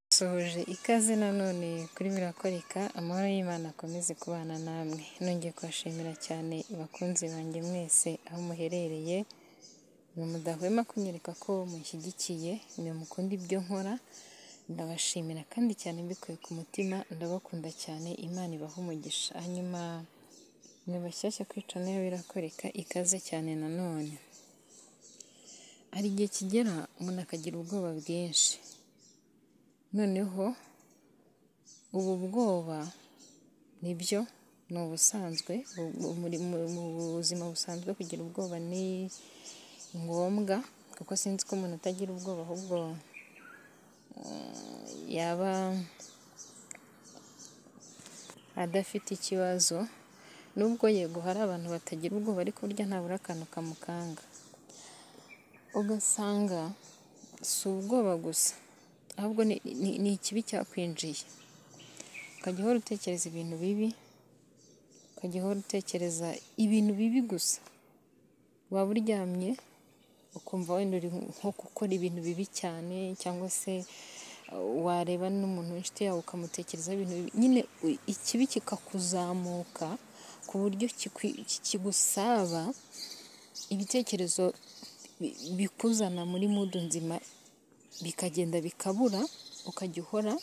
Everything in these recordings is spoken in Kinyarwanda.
Nsuhuje ikaze nanone kuri Birakoreka, amahoro y'Imana akomeze kubana namwe. Nongeye kubashimira cyane bakunzi banjye mwese aho muherereye, mwe mudahwema kunyereka ko mushyigikiye, mwe mukunda ibyo nkora, ndabashimira kandi cyane mbikuye ku mutima, ndabakunda cyane, Imana ibahe umugisha. Hanyuma mwe bashyashya kuri channel ya Birakoreka, ikaze cyane nanone. Hari igihe kigera umuntu akagira ubwoba bwinshi, noneho ubu bwoba ni byo ni ubusanzwe mu buzima busanzwe kugira ubwoba ni ngombwa kuko sinzi ko umuntu atagira ubwoba ahubwo yaba adafite ikibazo nubwo yego hari abantu batagira ubwoba ariko burya ntabura akantu kamukanga ugasanga si ubwoba gusa ahubwo ni ikibi cyakwinjiye ukajya uhora utekereza ibintu bibi ukajya uhora utekereza ibintu bibi gusa waba uryamye ukumva wenda uri nko gukora ibintu bibi cyane cyangwa se wareba n'umuntu w'inshuti yawe ukamutekerezaho ibintu bibi nyine ikibi kikakuzamuka ku buryo kigusaba ibitekerezo bikuzana muri mudu nzima bikagenda bikabura ukajya uhora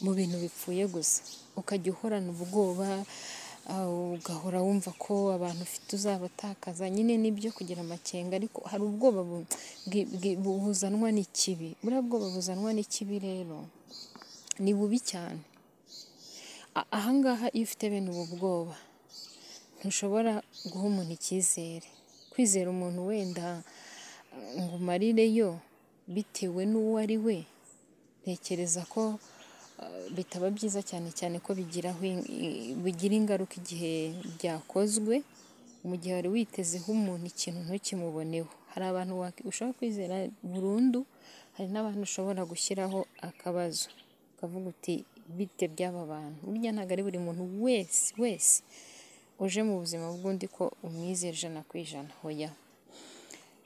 mu bintu bipfuye gusa ukajya uhorana ubwoba ugahora wumva ko abantu ufite uzabatakaza nyine nibyo kugira amakenga ariko hari ubwoba buzanwa n'ikibi buriya bwoba buzanwa n'ikibi rero ni bubi cyane ahangaha iyo ufite bene ubu bwoba ntushobora guha umuntu icyizere kwizera umuntu wenda ngo umarireyo bitewe n'uwo ari we ntekereza ko bitaba byiza cyane cyane ko bigira ingaruka igihe byakozwe mu gihe wari witezeho umuntu ikintu ntukimuboneho hari abantu ushobora kwizera burundu hari n'abantu ushobora gushyiraho akabazo ukavuga uti bite by'aba bantu burya ntabwo ari buri muntu wese wese uje mu buzima bw'undi ko umwizera ijana ku ijana hoya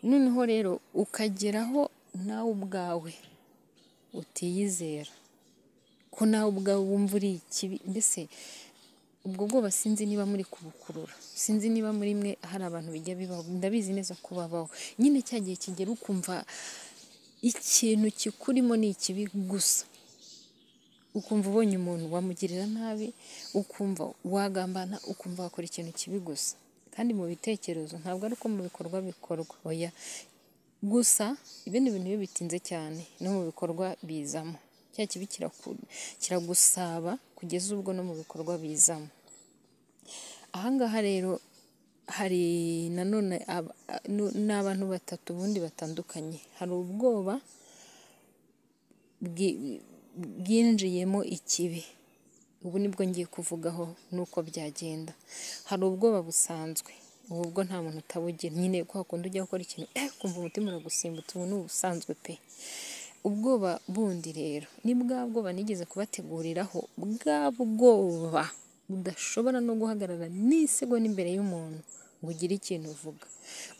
noneho rero ukageraho nawe ubwawe utiyizera ko nawe ubwawe wumva uri ikibi mbese ubwo bwoba sinzi niba muri kubukurura sinzi niba muri mwe hari abantu bijya bibaho ndabizi neza ko babaho nyine cya gihe kigera ukumva ikintu kikurimo ni ikibi gusa ukumva ubonye umuntu wamugirira nabi ukumva wagambana ukumva wakora ikintu kibi gusa kandi mu bitekerezo ntabwo ari uko mu bikorwa bikorwa oya gusa ibindi bintu iyo bitinze cyane no mu bikorwa bizamo cya kibi kiragusaba kugeza ubwo no mu bikorwa bizamo ahangaha rero hari nanone n'abantu batatu ubundi batandukanye hari ubwoba bwinjiyemo ikibi ubu nibwo ngiye kuvugaho nuko byagenda hari ubwoba busanzwe ubu bwo nta muntu utabugira nyine kwa kundi ujya gukora ikintu kumva umutima uragusimbutse ubu ni ubusanzwe pe ubwoba bundi rero ni bwa bwoba nigeze kubateguriraho bwa bwoba budashobora no guhagarara n'isegonda imbere y'umuntu ngo ugire ikintu uvuga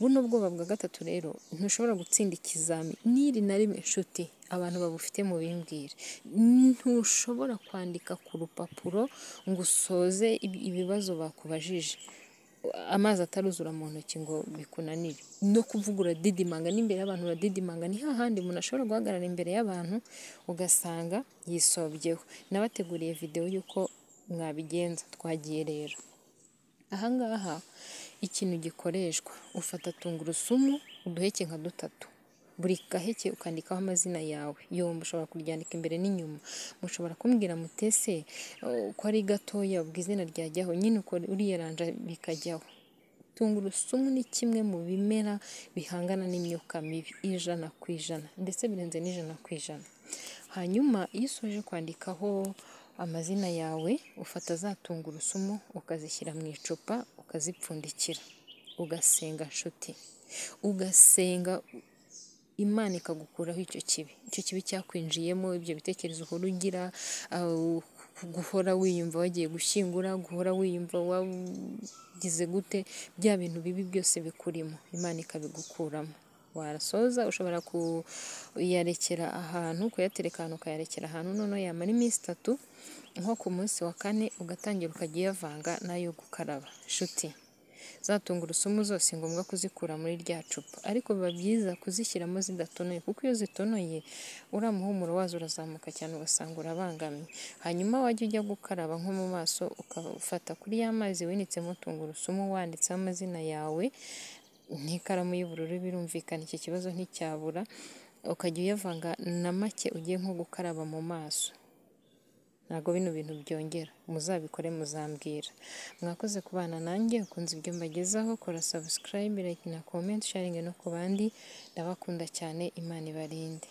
buno bwoba bwa gatatu rero ntushobora gutsinda ikizami n'iri na rimwe inshuti abantu babufite mu bimbwira ntushobora kwandika ku rupapuro ngo usoze ibibazo bakubajije amazi ataruzura mu ntoki ngo bikunanire no kuvuga uradidimanga n'imbere y'abantu uradidimanga ni hahandi umuntu ashobora guhagarara imbere y'abantu ugasanga yisobyeho nabateguriye videwo y'uko mwabigenza twagiye rero ahangaha ikintu gikoreshwa ufata tungurusumu uduheke nka dutatu buri gaheke ukandikaho amazina yawe yombi ushobora kuryandika imbere n'inyuma mushobora kumbwira mutese ko ari gatoya ubwo izina ryajyaho nyine uko uriyeranja bikajyaho tungurusumu ni kimwe mu bimera bihangana n'imyuka mibi ijana ku ijana ndetse birenze n'ijana ku ijana hanyuma iyo usoje kwandikaho amazina yawe ufata za tungurusumu ukazishyira mu icupa ukazipfundikira ugasenga nshuti ugasenga imana ikagukuraho icyo kibi icyo kibi cyakwinjiyemo ibyo bitekerezo uhora ugira guhora wiyumva wagiye gushyingura guhora wiyumva wagize gute bya bintu bibi byose bikurimo imana ikabigukuramo warasoza ushobora kuyarekera ahantu kuyatereka ahantu ukayarekera ahantu noneho yamara iminsi itatu nko ku munsi wa kane ugatangira ukajya uyavanga n'ayo gukaraba nshuti za tungurusumu zose ni ngombwa kuzikura muri rya cupa ariko biba byiza kuzishyiramo zidatonoye kuko iyo zitonoye uriya muhumuro wazo urazamuka cyane ugasanga urabangamye hanyuma wajya ujya gukaraba nko mu maso ukafata kuri ya mazi winitsemo tungurusumu wanditseho amazina yawe n'ikaramu y'ubururu birumvikana iki kibazo nticyabura ukajya uyavanga na make ugiye nko gukaraba mu maso ntabwo bino bintu byongera muzabikore muzambwira mwakoze kubana nanjye ukunze ibyo mbagezaho kora subscribe like na comment sharing no ku bandi ndabakunda cyane imana ibarinde